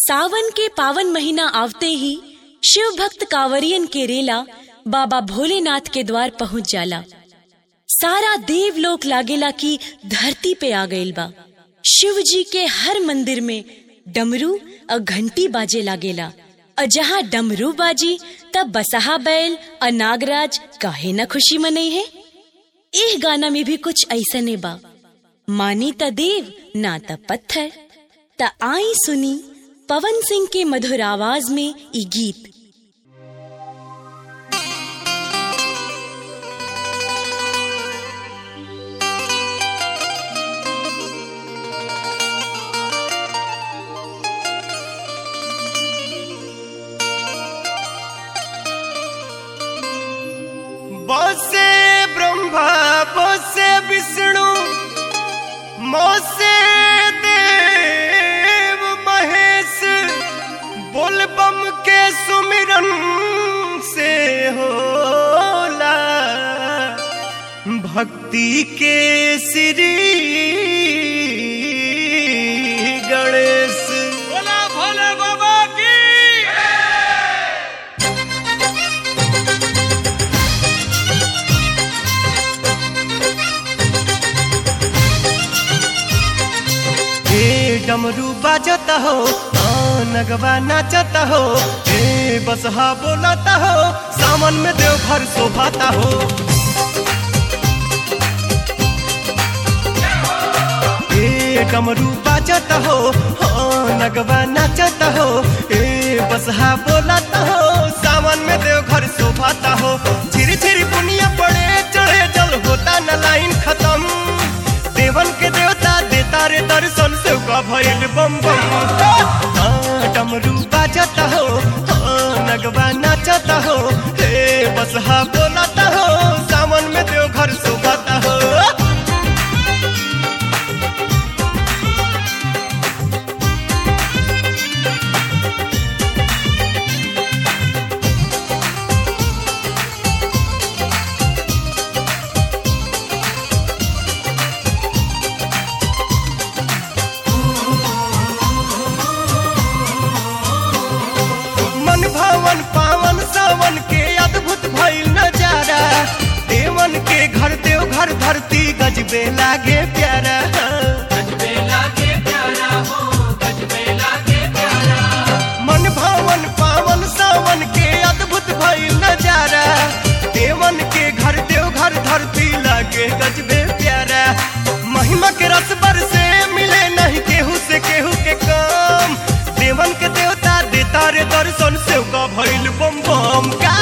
सावन के पावन महीना आवते ही शिव भक्त कांवरियन के रेला बाबा भोलेनाथ के द्वार पहुंच जाला सारा देवलोक लागेला की धरती पे आ गइल बा शिव जी के हर मंदिर में डमरू और घंटी बाजे लागेला और जहाँ डमरू बाजी तब बसहा बैल और नागराज काहे न खुशी मनई है एह गाना में भी कुछ ऐसने बा मानी त देव ना त पत्थर त आई सुनी पवन सिंह के मधुर आवाज में ई गीत बसे ब्रह्मा बसे विष्णु मोसे देव महेश बोलबम के सुमिरन से होला भक्ति के श्री गणेश बोला भोले बाबा की ए डमरू बाजता हो हाँ, नगवा नाचता हो ए बसहा बोलता हो सावन में देवघर शोभाता हो ए डमरू बाजता हो हाँ, नगवा नाचता हो ए बसहा बोलता हो सावन में देवघर शोभाता हो झिरी झिरी पुनिया पड़े चढ़े जल होता न लाइन खत्म देवन के देवता देता रे दर्शन से का भइल बम बम हाँ, डमरू बाजता हो हाँ, नगवा नाचता हो हे बसहा बोलता हो सावन में देवघर शोभाता हो मन भवन पावन सावन के अद्भुत भइल नजारा देवन के घर देव घर धरती गजबे लागे प्यारा मन भवन पावन सावन के अद्भुत भइल नजारा देवन के घर देव घर धरती लागे गजबे प्यारा महिमा के रस से मिले नहीं केहू से केहू के काम देवन के देवता देता रे दर्शन से का भइल बम बम का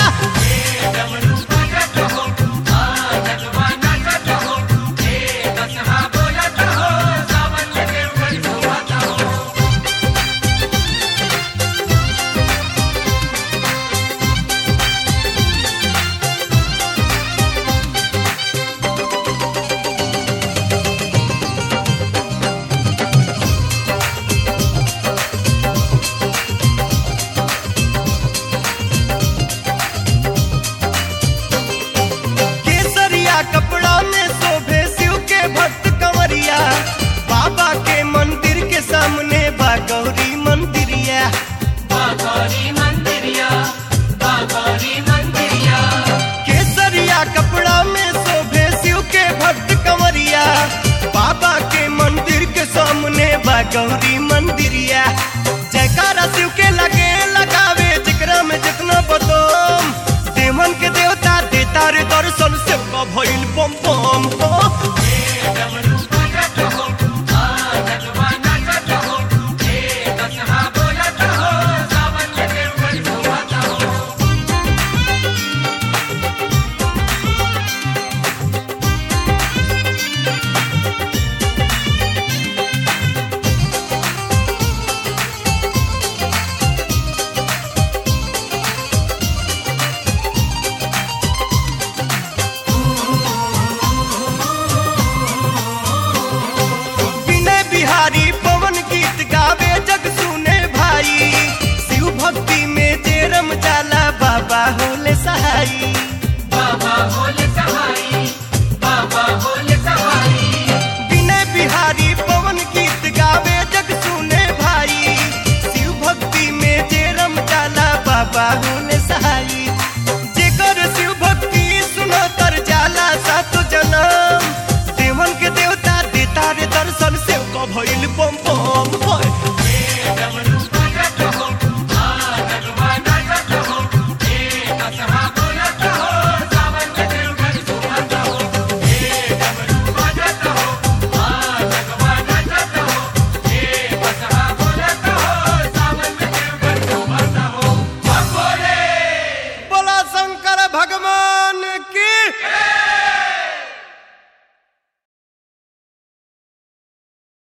केसरिया कपड़ा में शोभे शिव के भक्त कंवरिया बाबा के मंदिर के सामने बा गौरी मंदिरिया केसरिया कपड़ा में शोभे शिव के भक्त कंवरिया बाबा के मंदिर के सामने बा गौरी मंदिरिया जयकारा शिव के लगे लगावे जिकरा में जितना बदम देवन के देवता देता रे दर्शन से का भइल बम बम हो